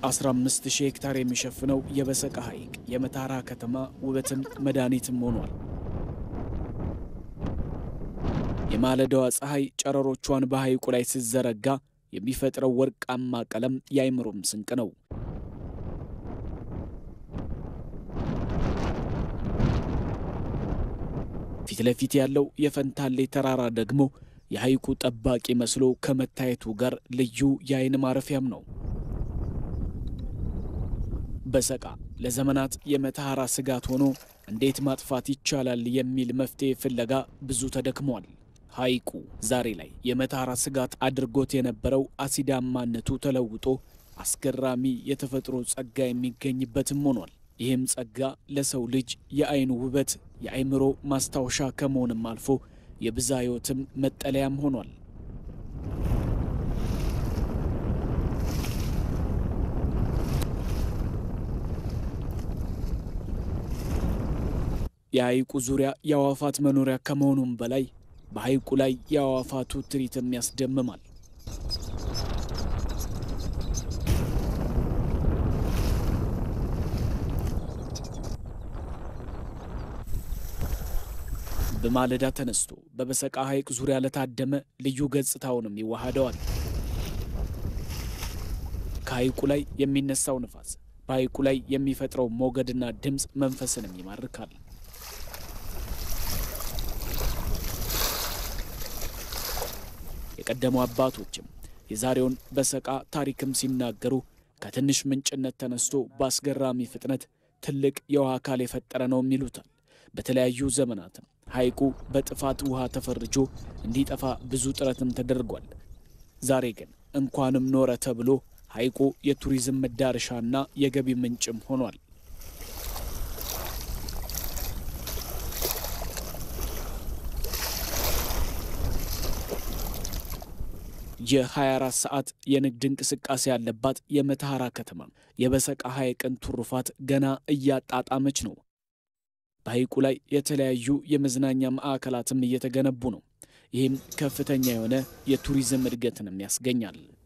15000 ሄክታር የሚሸፍነው የበሰቃ ሐይቅ የመተሃራ ከተማ ውበትም መድኃኒትም ሆኗል። የማለዳዋ ፀሐይ ጨረሮቿን በሐይቁ ላይ ስትዘረጋ የሚፈጥረው ወርቃማ ቀለም የአይምሮም ስንቅ ነው። ፊት ለፊት ያለው የፈንታሌ ተራራ ደግሞ የሐይቁ ጠባቂ መስሎ ከመታየቱ ጋር ልዩ የአይን ማረፊያም ነው። በሰቃ ለዘመናት የመተሃራ ስጋት ሆኖ እንዴት ማጥፋት ይቻላል የሚል መፍትሔ ፍለጋ ብዙ ተደክሟል። ሐይቁ ዛሬ ላይ የመተሃራ ስጋት አድርጎት የነበረው አሲዳማነቱ ተለውጦ አስገራሚ የተፈጥሮ ጸጋ የሚገኝበትም ሆኗል። ይህም ጸጋ ለሰው ልጅ የአይኑ ውበት፣ የአይምሮ ማስታወሻ ከመሆንም አልፎ የብዝሃ ሕይወትም መጠለያም ሆኗል። የሐይቁ ዙሪያ የአዕዋፋት መኖሪያ ከመሆኑም በላይ በሐይቁ ላይ የአዕዋፋቱ ትርኢትም ያስደምማል። በማለዳ ተነስቶ በበሰቃ ሐይቅ ዙሪያ ለታደመ ልዩ ገጽታውንም ይዋሃደዋል። ከሐይቁ ላይ የሚነሳው ንፋስ በሐይቁ ላይ የሚፈጥረው ሞገድና ድምፅ መንፈስንም ይማርካል። የቀደሙ አባቶችም የዛሬውን በሰቃ ታሪክም ሲናገሩ ከትንሽ ምንጭነት ተነስቶ በአስገራሚ ፍጥነት ትልቅ የውሃ አካል የፈጠረ ነውም ይሉታል። በተለያዩ ዘመናትም ሐይቁ በጥፋት ውሃ ተፈርጆ እንዲጠፋ ብዙ ጥረትም ተደርጓል። ዛሬ ግን እንኳንም ኖረ ተብሎ ሐይቁ የቱሪዝም መዳረሻና የገቢ ምንጭም ሆኗል። የ24 ሰዓት የንግድ እንቅስቃሴ ያለባት የመተሃራ ከተማ የበሰቃ ሐይቅን ትሩፋት ገና እያጣጣመች ነው። በሐይቁ ላይ የተለያዩ የመዝናኛ ማዕከላትም እየተገነቡ ነው። ይህም ከፍተኛ የሆነ የቱሪዝም እድገትንም ያስገኛል።